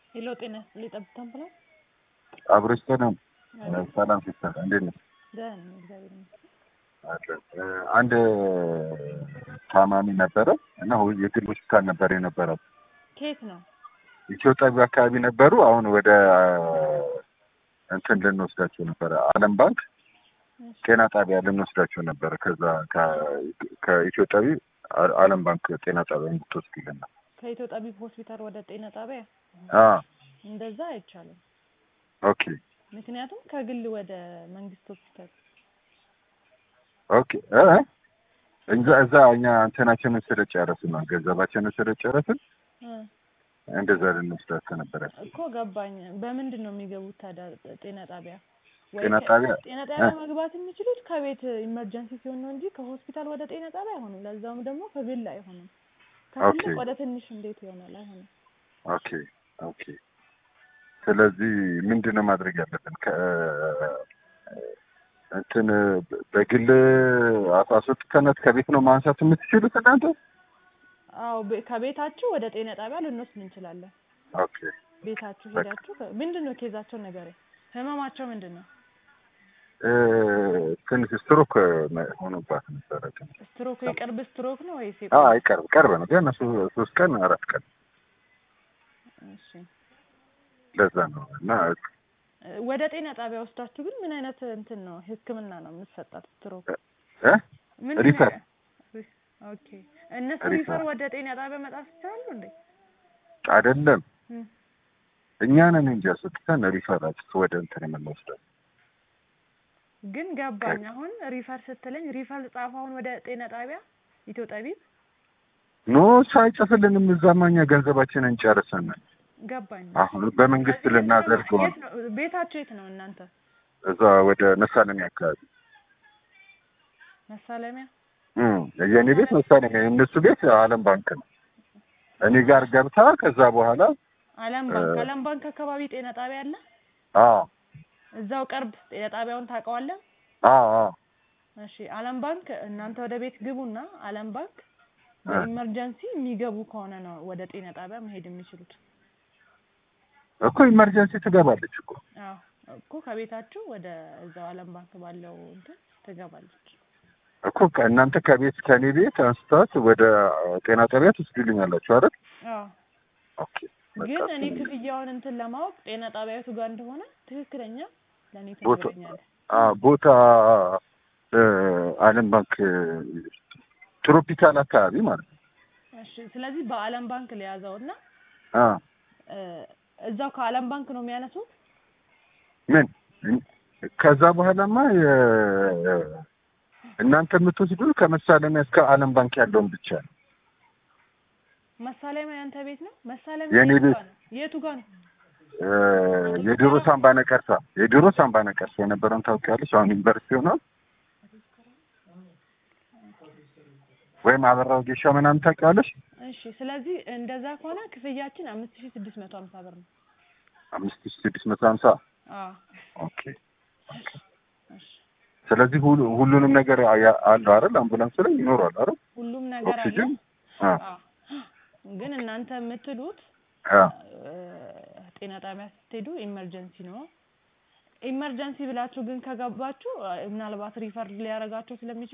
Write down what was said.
ሄሎ ጤና ሊጠብታ ብላል አብሮች ሰላም ሰላም ሲስተር እንዴት ነሽ? ደህና ነኝ እግዚአብሔር ይመስገን። አንድ ታማሚ ነበረ እና የግል ሆስፒታል ነበር የነበረው። ከየት ነው? ኢትዮጵያ አካባቢ ነበሩ። አሁን ወደ እንትን ልንወስዳቸው ነበረ፣ ዓለም ባንክ ጤና ጣቢያ ልንወስዳቸው ነበረ። ከዛ ከኢትዮጵያዊ ዓለም ባንክ ጤና ጣቢያ እንድትወስድልን ነው። ከኢትዮ ጠቢብ ሆስፒታል ወደ ጤና ጣቢያ አዎ እንደዛ አይቻልም። ኦኬ ምክንያቱም ከግል ወደ መንግስት ሆስፒታል ኦኬ እ እዛ እዛ እኛ እንትናችንን ስለጨረስን ነው ገንዘባችንን ስለጨረስን እ እንደዛ ልንወስዳቸው ነበረ። እኮ ገባኝ። በምንድን ነው የሚገቡት ታዲያ ጤና ጣቢያ? ወይ ጤና ከ- ጣቢያ ጤና ጣቢያ መግባት የሚችሉት ከቤት ኢመርጀንሲ ሲሆን ነው እንጂ ከሆስፒታል ወደ ጤና ጣቢያ አይሆንም። ለዛውም ደግሞ ከግል አይሆንም። ከትልቅ ኦኬ። ወደ ትንሽ እንዴት ይሆናል? አይሆንም። ኦኬ ኦኬ። ስለዚህ ምንድን ነው ማድረግ ያለብን? ከ እንትን በግል አስወጥተነት ከቤት ነው ማንሳት የምትችሉት እናንተ? አዎ ቤ- ከቤታችሁ ወደ ጤና ጣቢያ ልንወስድ እንችላለን። ኦኬ ቤታችሁ በቃ። ሄዳችሁ ከ- ምንድን ነው ኬዛቸው ነገር ህመማቸው ምንድን ነው? እ ትንሽ ስትሮክ ሆኖባት ነበረ። ትንሽ ስትሮክ የቅርብ ስትሮክ ነው ወይስ አ የቆየ? አይቀርብ ቀርብ ነው ግን እሱ ሶስት ቀን አራት ቀን እሺ ለዛ ነው እና እ ወደ ጤና ጣቢያ ወስዳችሁ ግን ምን አይነት እንትን ነው ህክምና ነው የምትሰጣት? ስትሮክ እ ምን ሪፈር። ሪ- ኦኬ እነሱ ሪፈር። ሪፈር ወደ ጤና ጣቢያ መጣት ይችላሉ እንዴ? አይደለም እም። እኛ ነን እንጂ አስወጥተን ሪፈራት ወደ እንትን የምንወስደው ግን ገባኝ። አሁን ሪፈር ስትለኝ ሪፈር ጻፍ አሁን ወደ ጤና ጣቢያ ኢትዮ ጠቢብ ኖ ሳይጽፍልንም እዛማ እኛ ገንዘባችንን ጨርሰን ገባኝ። አሁን በመንግስት ልናደርገው የት ነው ቤታቸው? የት ነው እናንተ? እዛ ወደ መሳለሚያ አካባቢ መሳለሚያ እም የእኔ ቤት መሳለሚያ የእነሱ ቤት ዓለም ባንክ ነው። እኔ ጋር ገብታ ከዛ በኋላ አለም ባንክ እ- አለም ባንክ አካባቢ ጤና ጣቢያ አለ። አዎ እዛው ቅርብ ጤና ጣቢያውን ታውቀዋለህ? አዎ አዎ እሺ አለም ባንክ እናንተ ወደ ቤት ግቡና አለም ባንክ እ። በኢመርጀንሲ የሚገቡ ከሆነ ነው ወደ ጤና ጣቢያ መሄድ የሚችሉት። እኮ ኢመርጀንሲ ትገባለች እኮ አዎ እኮ ከቤታችሁ ወደ እዛው አለም ባንክ ባለው እንትን ትገባለች። እኮ እናንተ ከቤት ከኔ ቤት አንስታት ወደ ጤና ጣቢያ ትወስዱልኛላችሁ አይደል? አዎ ኦኬ በቃ ግን እኔ እሱን- ክፍያውን እንትን ለማወቅ ጤና ጣቢያቱ ጋር እንደሆነ ትክክለኛ ለእኔ ቦታ ትነግረኛለህ። አ ቦታ እ ዓለም ባንክ ትሮፒካል አካባቢ ማለት ነው። እሺ ስለዚህ በአለም ባንክ ሊያዘው እና አ እ፣ እዛው ከአለም ባንክ ነው የሚያነሱት። ምን ከዛ በኋላማ የ- እናንተ የምትወስዱ ከመሳለሚያ እስከ ዓለም ባንክ ያለውን ብቻ ነው። መሳለሚያ ያንተ ቤት ነው? መሳለሚያ የኔ የቱ ቤት። ጋር ነው? የቱ ጋር ነው? እ የድሮ ሳምባ ነቀርሳ የድሮ ሳምባ ነቀርሳ የነበረውን ታውቂያለሽ? አሁን ዩኒቨርሲቲ ሆኗል። ወይም አበራው ጌሻ ምናምን ታውቂያለሽ? እሺ ስለዚህ እንደዛ ከሆነ ክፍያችን አምስት ሺህ ስድስት መቶ ሀምሳ ብር ነው። አምስት ሺህ ስድስት መቶ ሀምሳ አዎ ኦኬ። እሺ ስለዚህ ሁሉ ሁሉንም ነገር ያ- አለው አይደል? አምቡላንስ ላይ ይኖራል አይደል? ሁሉም ነገር አለ። ኦክሲጅን አ አዎ ግን እናንተ የምትሉት አ እ፣ ጤና ጣቢያ ስትሄዱ ኢመርጀንሲ ነው። ኢመርጀንሲ ብላችሁ ግን ከገባችሁ እ፣ ምናልባት ሪፈር ሊያደርጋቸው ስለሚችል